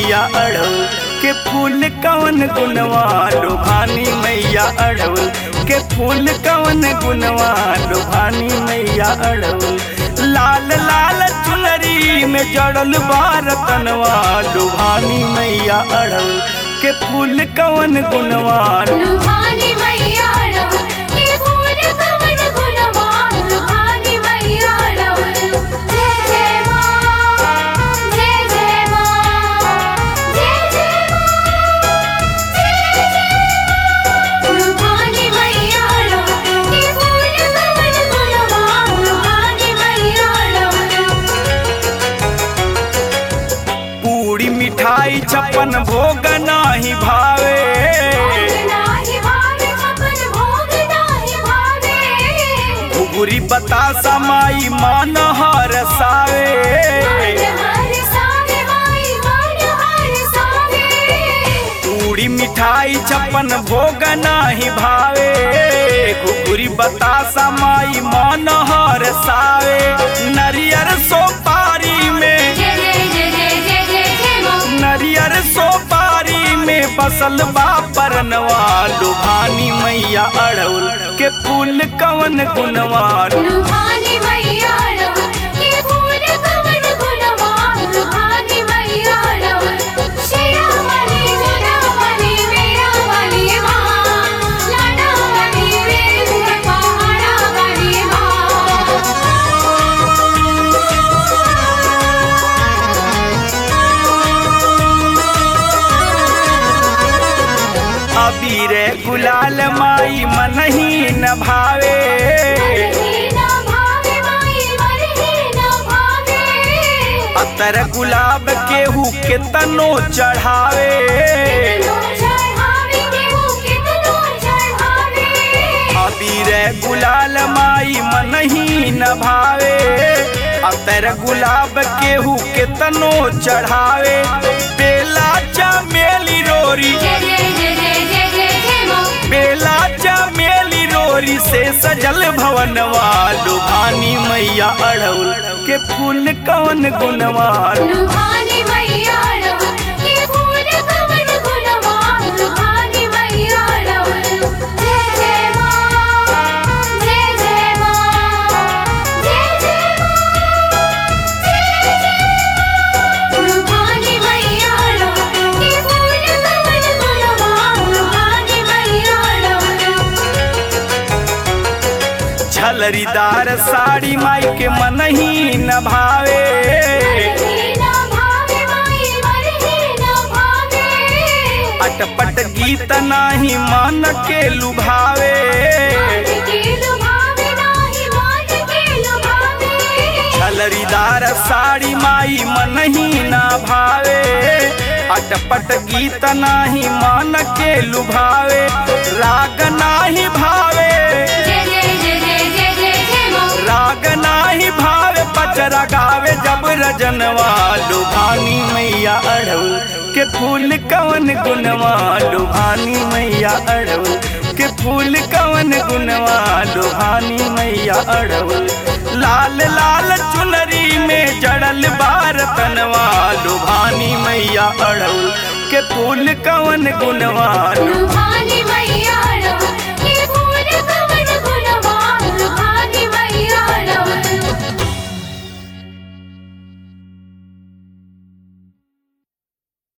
मैया अड़हुल के फूल कवन गुनवा लुभानी मैया अड़हुल के फूल कवन गुनवा लुभानी मैया अड़हुल लाल लाल चुनरी में जड़ल बार तनवा लुभानी मैया अड़हुल के फूल कवन गुनवा लुभानी मैया रवल के फूल कवन गुणवान लुभानी मैया रवल जय जय माँ जय जय माँ जय जय माँ लुभानी मैया रवल के फूल कवन गुणवान लुभानी मैया रवल पूरी मिठाई छप्पन भोग नाही भावे नाही भावे छपन भोग नाही भावे घुघुरी बतासा माई मान हर सावे हर सावे माई मन हर सावे पूरी मिठाई छप्पन भोग नाही भावे घुघुरी बतासा माई मान हर सावे नरियर सोपारी में जय जय जय जय जय जय जय माँ नरियर सोपारी में बसल बा परनवा लुभानी मैया अड़उल के फूल कवन गुनवा लुभानी मैया रवल के फूल कवन गुणवान लुभानी मैया रवल शेरा वाली मेरा वाली मेरा वाली माँ लाडा वाली रे पहाड़ा वाली माँ अबीर गुलाल माई मन ही न भावे मरही ना भावे माई मरही ना भावे अतर गुलाब केहू के तनो चढ़ावे कितनो चढ़ावे केहू कितनो चढ़ावे अबीर गुलाल माई मन ही न भावे अतर गुलाब केहू के तनो चढ़ावे बेला चमेली रोरी जय जय जय जय जय जय जय माँ बेला चमेली रोरी से सजल भवनवा लुभानी मैया अड़उल के फूल कवन गुनवा लुभानी मैया रवल के फूल कवन गुणवान लुभानी मैया रवल जय जय माँ जय जय माँ जय जय माँ जय जय लुभानी मैया रवल के फूल कवन गुणवान लुभानी मैया रवल झलरीदार साड़ी माई के मन ही न भावे मरही ना भावे माई मरही ना भावे अटपट गीत नाही मन के लुभावे मान के लुभावे नाही मान के लुभावे झलरीदार साड़ी माई मन ही न भावे अटपट गीत नाही मन के लुभावे राग नाही भावे जय जय जय जय जय जय जय माँ राग नाही भावे पचरा गावे जब रजनवा लुभानी मैया अड़उल के फूल कवन गुनवा लुभानी मैया अड़उल के फूल कवन गुनवा लुभानी मैया अड़उल लाल लाल चुनरी में जड़ल बार तनवा लुभानी मैया अड़उल के फूल कवन गुनवा लुभानी मैया